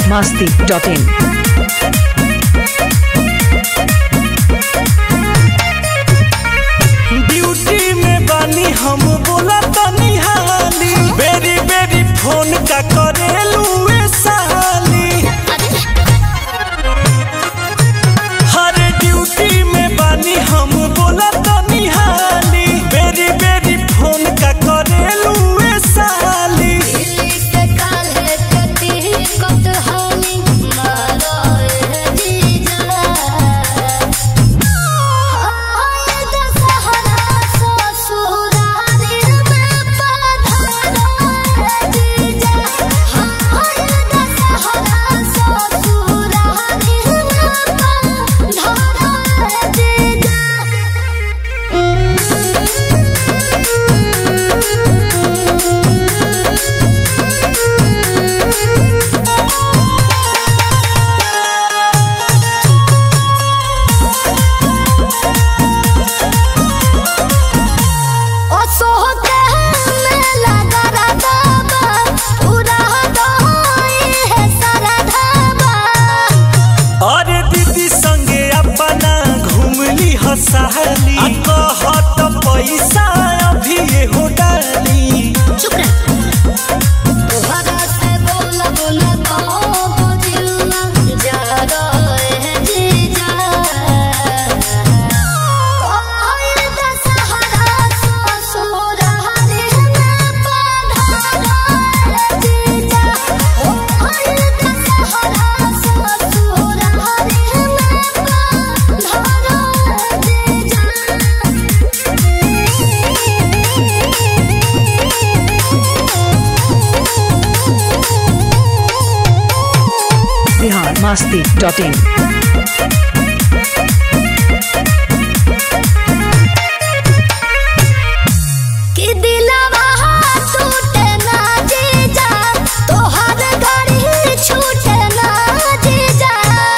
masti.in. Duty में बानी हम बोला तनी हाली बेरी बेरी फोन का करेलू ए साली हर ड्यूटी में बानी हम बोला तनी हाली बेरी बेरी फोन का करेलू ए साली अरे दीदी संगे अपना घूमली हसाली आ कहत पैसा अभी हो डाली Bihar masti.in. कि दिलवा टूटे ना जीजा तोहर गाड़ी छूटे ना जीजा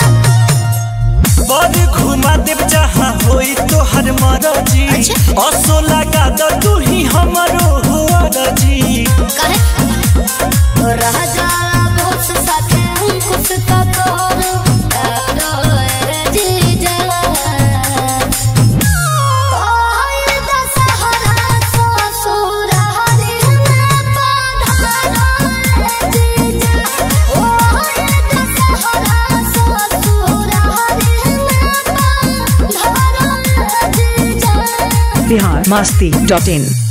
बड़ घुमा देव जहाँ होई तोहर मरजी अच्छा। असो लगा द तू ही हमरो हुआ रजी कहे रह जाला बहुत साथे कुछ का तोहर करो ए जीजा तोहर दशहरा ससुर हरि में पधारो ए जीजा तोहर दशहरा ससुर हरि में पधारो ए जीजा Bihar masti.in.